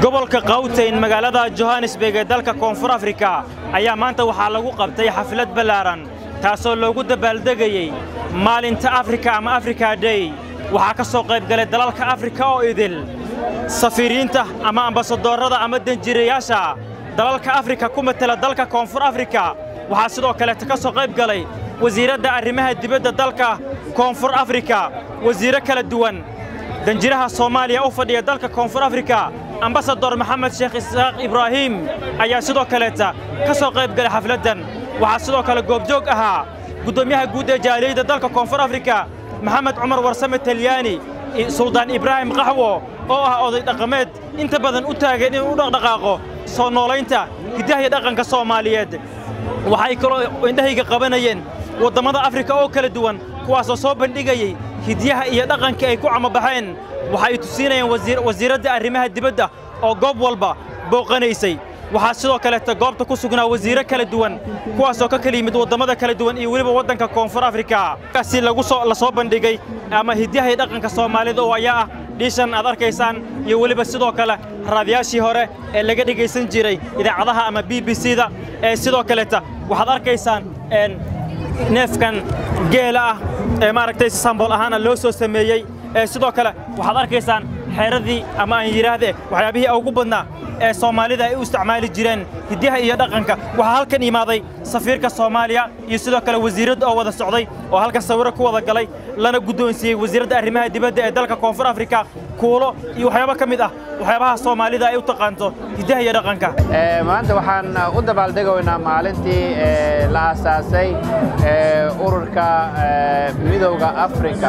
gobolka kawtayn magaalada johannesburg ee dalka koonfur afrika ayaa maanta waxaa lagu qabtay xaflad ballaaran taasoo loogu dabaaldegayey maalinta afrika ama afrika day waxaa ka soo qaybgalay dalalka afrika oo idil safiiriinta ama ambasadoorrada ama denjirayaasha dalalka afrika ku matela dalka koonfur afrika waxaa sidoo kaleeta ka soo qayb galay wasiiradda arrimaha dibadda dalka koonfur afrika wasiirro kala duwan danjiraha soomaaliya u fadhiya dalka koonfur afrika ambasador maxamed sheekh isxaaq ibraahiim ayaa sidoo kaleeta ka soo qayb galay xafladdan waxaa sidoo kale goobjoog ahaa guddoomiyaha guud ee jaaliyadda dalka koonfur afrika maxamed cumar warsame talyaani suldaan ibraahim qaxwo oo ah oday dhaqameed inta badan u taagan inuu u dhaqdhaqaaqo soo noolaynta hiddaha iyo dhaqanka soomaaliyeed waxay kaloo indhahayga qabanayeen waddammada afrika oo kala duwan kuwaasoo soo bandhigayey hidyaha iyo dhaqankii ay ku camabaxeen waxay tusiinayeen wasiiradda arrimaha dibadda oo goob walba booqanaysay waxaa sidoo kaleeta goobta ku sugnaa wasiirro kala duwan kuwaasoo ka kala yimid waddammada kala duwan iyo weliba waddanka koonfur afrika kaasi lagu soo la soo bandhigay ama hidyaha iyo dhaqanka soomaalida oo ayaa ah dhiishan aad arkaysaan iyo weliba sidoo kale raadiyaashii hore ee laga dhegaysan jiray idaacadaha ama b b c-da ee sidoo kaleeta waxaad arkaysaan neefkan geela ah ee maaragtay sambool ahaana loo soo sameeyey ee sidoo kale waxaad arkaysaan xeeradii ama aan yidhaahde waxyaabihii ugu badnaa ee soomaalida ay u isticmaali jireen hidyaha iyo dhaqanka waxaa halkan imaaday safiirka soomaaliya iyo sidoo kale wasiiradda oo wada socday oo halkan sawirro ku wada galay lana guddoonsiiyey wasiiradda arrimaha dibadda ee dalka koonfur afrika kuulo iyo waxyaabo ka mid ah waxyaabaha soomaalida ay u taqaanto hiddaha iyo dhaqanka maanta waxaan u dabaaldegaynaa maalintii la aasaasay ururka midowda afrika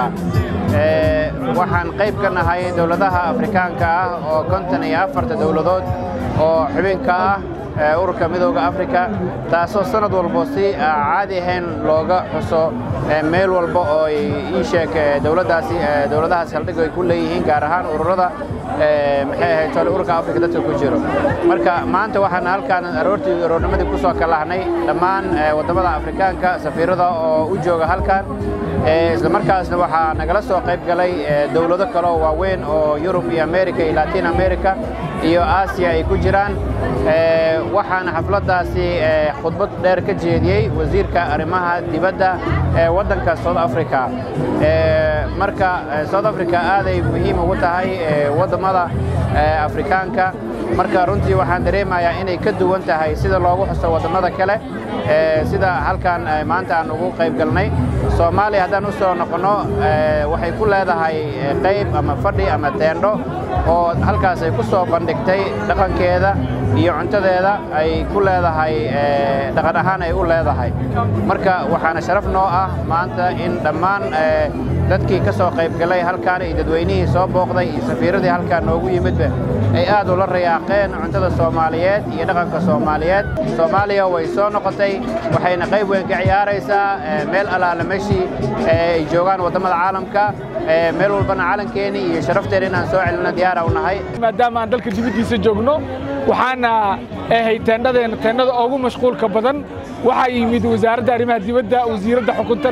waxaan qayb ka nahay dowladaha afrikaanka ah oo konton iyo afarta dowladood oo xubinka ah ururka midowda afrika taasoo sanad walbo si caadi ahayn looga xuso meel walba oo ii sheeg dowladdaasi dowladahaas haldhig ay ku leeyihiin gaar ahaan ururada maxay ahayd tole ururka afrika dadka ku jiro marka maanta waxaan halkaan aroortii aroornimadii ku soo kalahnay dhammaan waddamada afrikaanka safiirada oo u jooga halkan isla markaasna waxaa nagala soo qayb galay dowlado kale oo waaweyn oo yurub iyo america iyo latin america iyo aasiya ay ku jiraan waxaana xafladdaasi khudbad dheer ka jeediyey wasiirka arrimaha dibadda ee waddanka south africa marka south africa aaday muhiim ugu tahay waddammada afrikaanka marka runtii waxaan dareemayaa inay ka duwan tahay sida loogu xuso waddammada kale sida halkan maanta aan ugu qayb galnay soomaaliya haddaan u soo noqonno waxay ku leedahay qayb ama fadhi ama teendho oo halkaas ay ku soo bandhigtay dhaqankeeda iyo cuntadeeda ay ku leedahay dhaqan ahaan ay u leedahay marka waxaana sharaf noo ah maanta in dhammaan dadkii ka soo qayb galay halkaan iyo dadweynihii soo booqday iyo safiiradii halkaan noogu yimidba ay aad ula rayaaqeen cuntada soomaaliyeed iyo dhaqanka soomaaliyeed soomaaliya way soo noqotay waxayna qayb weyn ka ciyaaraysaa meel allaala meeshii ay joogaan waddamada caalamka meel walbana calankeenii iyo sharafteena inaan soo celino diyaara u nahay maadaama aan dalka dibaddiisa joogno waxaana ahay teendhadeena teendhada ugu mashquulka badan waxaa yimid wasaaradda arrimaha dibadda wasiiradda xukunta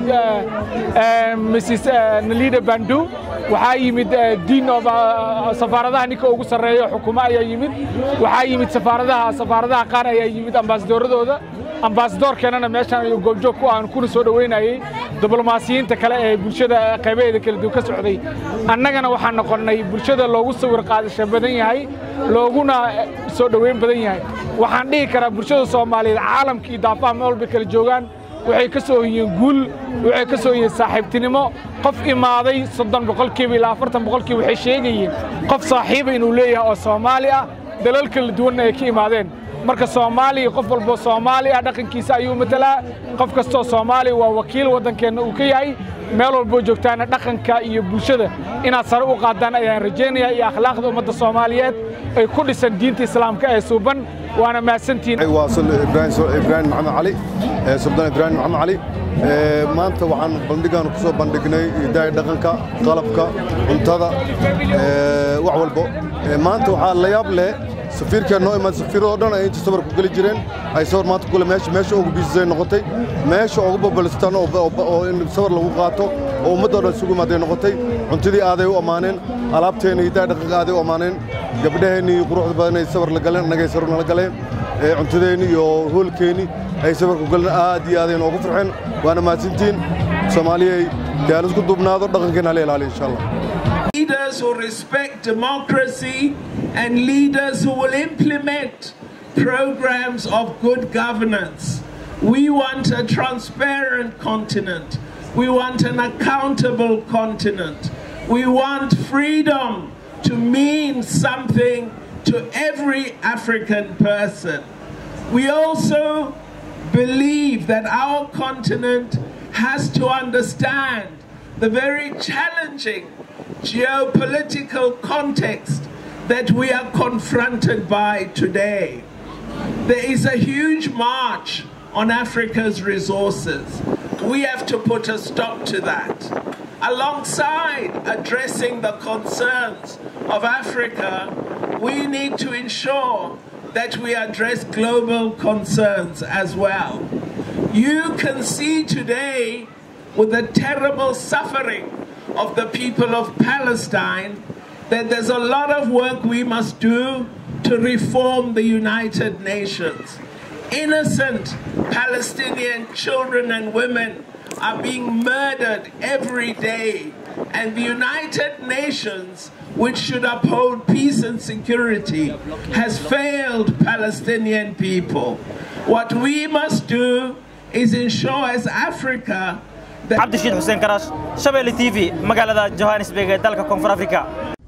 mrs nalida bandu waxaa yimid diin of safaaradaha ninka ugu sarreeya xukumo ayaa yimid waxaa yimid safaaradaha safaaradaha qaar ayaa yimid ambaasadoorradooda ambaasadoorkeennana meeshaan ayuu goobjoog ku aan kuna soo dhoweynayey diblomaasiyiinta kale ee bulshada qaybaheeda kala duwan ka socday annagana waxaan noqonnay bulshada loogu sawir qaadasho badan yahay looguna soo dhoweyn badan yahay waxaan dhihi karaa bulshada soomaaliyeed caalamka iyo daafaha meel walba kala joogaan waxay ka soo hoyeen guul waxay ka soo hoyeen saaxiibtinimo qof imaaday soddon boqolkiiba ilaa afartan boqolkiiba waxay sheegayeen qof saaxiiba inuu leeyahay oo soomaali ah dalal kala duwanna ay ka imaadeen marka soomaaliya qof walbo soomaali ah dhaqankiisa ayuu matalaa qof kastoo soomaaliya waa wakiil waddankeenna uu ka yahay meel walboo joogtaana dhaqanka iyo bulshada inaad sare u qaadaan ayaan rajaynayaa iyo akhlaaqda ummadda soomaaliyeed ay ku dhisan diinta islaamka ee suuban waana mahadsantihiin waa ibraahim maxamed cali suldaan ibraahim maxamed cali maanta waxaan bandhigaan ku soo bandhignay hidaaya dhaqanka qalabka cuntada wax walbo maanta waxaa la yaab leh safiirkeen noo imaad safiiradoo dhan ay inta sawir ku geli jireen ay sawir maanta kule meesha meesha ugu biisisay noqotay meesha ugu babalstaan oo in sawir lagu qaato oo ummaddoo dhan isugu imaaday noqotay cuntadii aaday u ammaaneen alaabteenna hidaha dhaqanka aaday u ammaaneen gabdhaheennii quruxda badan ay sawir la galeen annagay sawir nala galeen cuntadeenni iyo hoolkeenni ay sawirku galeen aad iyo aadayn oogu farxeen waana mahadsantiin soomaaliyay dee aan isku duubnaado dhaqankeenna hala ilaaliyo insha allah Leaders who respect democracy and leaders who will implement programs of good governance. We want a transparent continent. We want an accountable continent. We want freedom to mean something to every African person. We also believe that our continent has to understand the very challenging geopolitical context that we are confronted by today. There is a huge march on Africa's resources. We have to put a stop to that. Alongside addressing the concerns of Africa, we need to ensure that we address global concerns as well. You can see today with the terrible suffering of the people of Palestine that there's a lot of work we must do to reform the United Nations. Innocent Palestinian children and women are being murdered every day, and the United Nations, which should uphold peace and security, has failed Palestinian people. What we must do is ensure as Africa cabdishiid xuseen karash shabeelle t v magaalada johannesburg ee dalka koonfur afrika